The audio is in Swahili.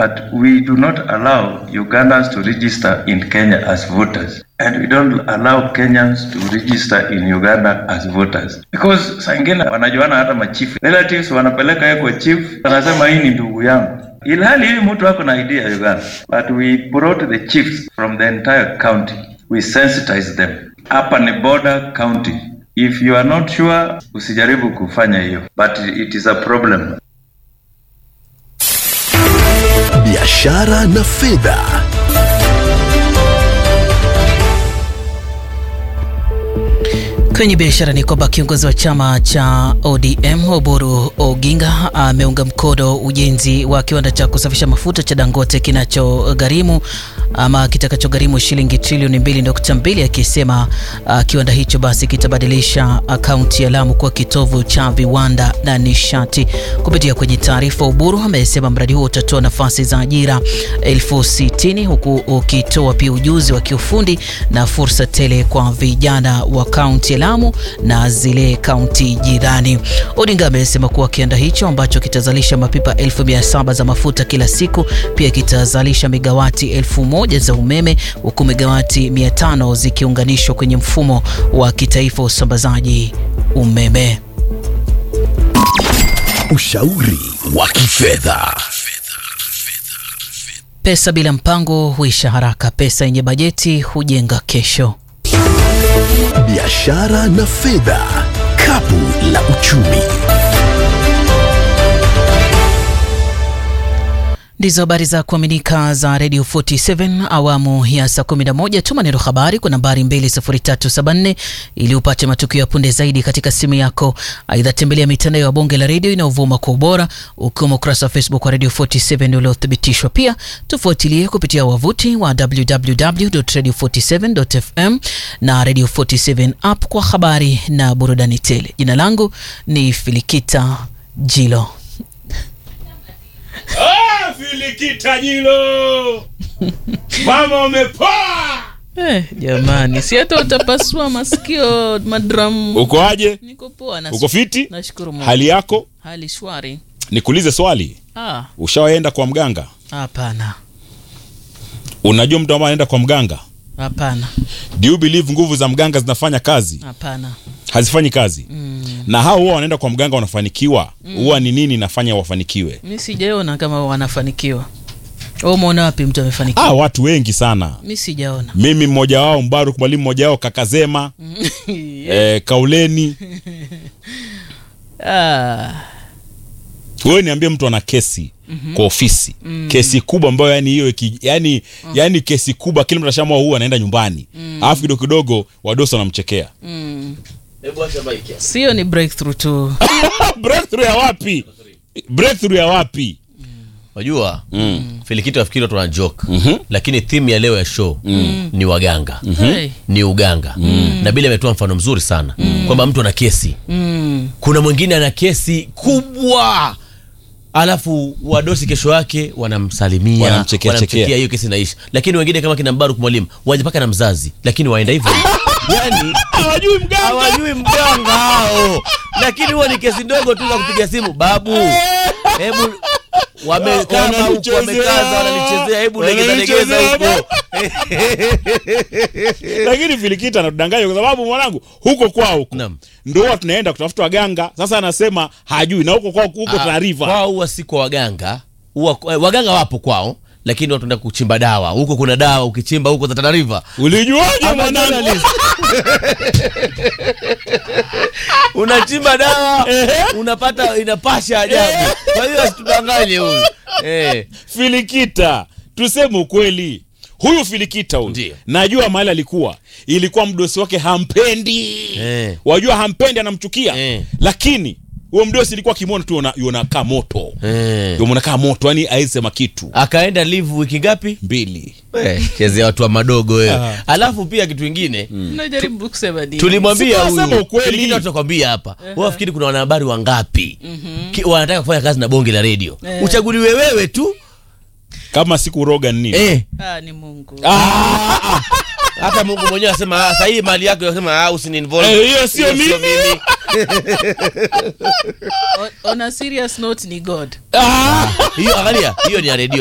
but we do not allow Ugandans to register in Kenya as voters. And we don't allow Kenyans to register in Uganda as voters. Because saa ingine wanajuana hata machief. Relatives wanapeleka yeye kwa chief, wanasema hii ni ndugu yangu. Ilhali hii mtu ako na idea ya Uganda. But we brought the chiefs from the entire county. We sensitize them. Hapa ni border county. If you are not sure, usijaribu kufanya hiyo. But it is a problem. biashara na fedha Kwenye biashara ni kwamba kiongozi wa chama cha ODM Oburu Oginga ameunga mkono ujenzi wa kiwanda cha kusafisha mafuta cha Dangote kinachogharimu ama kitakachogharimu shilingi trilioni 2.2 akisema uh, kiwanda hicho basi kitabadilisha kaunti ya Lamu kuwa kitovu cha viwanda na nishati. Kupitia kwenye taarifa, Oburu amesema mradi huo utatoa nafasi za ajira elfu sitini huku ukitoa pia ujuzi wa kiufundi na fursa tele kwa vijana wa kaunti ya Lamu na zile kaunti jirani. Odinga amesema kuwa kiwanda hicho ambacho kitazalisha mapipa elfu mia saba za mafuta kila siku pia kitazalisha megawati elfu moja za umeme huku megawati mia tano zikiunganishwa kwenye mfumo wa kitaifa wa usambazaji umeme. ushauri wa kifedha Pesa bila mpango huisha haraka, pesa yenye bajeti hujenga kesho. biashara na fedha kapu la uchumi Ndizo habari za kuaminika za Radio 47 awamu ya saa 11. Tuma neno habari kwa nambari 20374 ili upate matukio ya punde zaidi katika simu yako. Aidha, tembelea mitandao ya bonge la redio inayovuma kwa ubora, ukiwemo ukurasa wa Facebook wa Radio 47 uliothibitishwa. Pia tufuatilie kupitia wavuti wa www.radio47.fm na Radio 47 app kwa habari na burudani tele. Jina langu ni Filikita Jilo. Ah, Filikita Jilo, mama umepoa. Eh, jamani, si hata utapasua masikio madram. Uko aje? Niko poa na Uko fiti? Nashukuru Mungu. Hali yako? Hali shwari. Nikuulize swali, Ah, ushawaenda kwa mganga? hapana. Unajua mtu ambaye anaenda kwa mganga, Hapana. do you believe nguvu za mganga zinafanya kazi? Hapana. Hazifanyi kazi. Na hao huwa wanaenda kwa mganga wanafanikiwa, huwa ni nini inafanya wafanikiwe? Mi sijaona kama wanafanikiwa. Wewe umeona wapi mtu amefanikiwa? Ah, watu wengi sana. Mi sijaona. Mimi mmoja wao, Mbaruk mwalimu mmoja wao, Kakazema eh, Kauleni. Ah, wewe niambie mtu ana kesi kwa ofisi kesi kubwa ambayo yani hiyo iki- yani yani kesi kubwa kila mtu ashamua huu anaenda nyumbani alafu kidogo kidogo wadosi wanamchekea sio ni breakthrough tu. breakthrough ya wapi breakthrough ya wapi Wajua Filikito afikiri watu wana joke lakini theme ya leo ya show ni waganga Hey. ni uganga na bila ametoa mfano mzuri sana kwamba mtu ana kesi kuna mwingine ana kesi kubwa alafu wadosi kesho yake wanamsalimia Wanamchekea chekea. hiyo kesi inaisha lakini wengine kama kina Mbaruk mwalimu waje mpaka na mzazi lakini waenda hivyo yani hawajui mganga hawajui mganga hao lakini huwa ni kesi ndogo tu za kupiga simu babu hebu wamekaa huko Wananichezea. wamekaza wananichezea hebu legeza legeza Wananichezea. huko lakini filikita anatudanganya kwa sababu mwanangu huko kwao huko Naam. ndo huwa tunaenda kutafuta waganga sasa anasema hajui na huko kwao huko taarifa kwao huwa si kwa waganga huwa eh, waganga wapo kwao lakini watu wanaenda kuchimba dawa huko kuna dawa ukichimba huko za Tana River ulijuaje Ama mwanangu journalist. unachimba dawa unapata inapasha ajabu kwa hiyo asitudanganye huyu eh. filikita tuseme ukweli huyu filikita huyu Ndiyo. najua mahali alikuwa ilikuwa mdosi wake hampendi Eh. wajua hampendi anamchukia Eh. lakini huyo mdosi ilikuwa kimwona tu yona- yonakaa moto Eh. yonakaa moto yani aisema kitu akaenda live wiki ngapi mbili Eh, chezea watu wa madogo wewe alafu pia kitu ingine Najaribu kusema nini? tulimwambia Si tunasema huyu ukweli. Filikita tutakwambia hapa wewe wafikiri kuna wanahabari wangapi Ki- wanataka kufanya kazi na bonge la redio uchaguliwe wewe tu kama siku roga nini eh. Ah, ni Mungu. hata mungu mwenyewe asema "Ah, sahii mali yako asema ah, usiniinvolve." Eh, hiyo sio Hiyo mimi. On, on a serious note ni God. hiyo angalia hiyo ni ya redio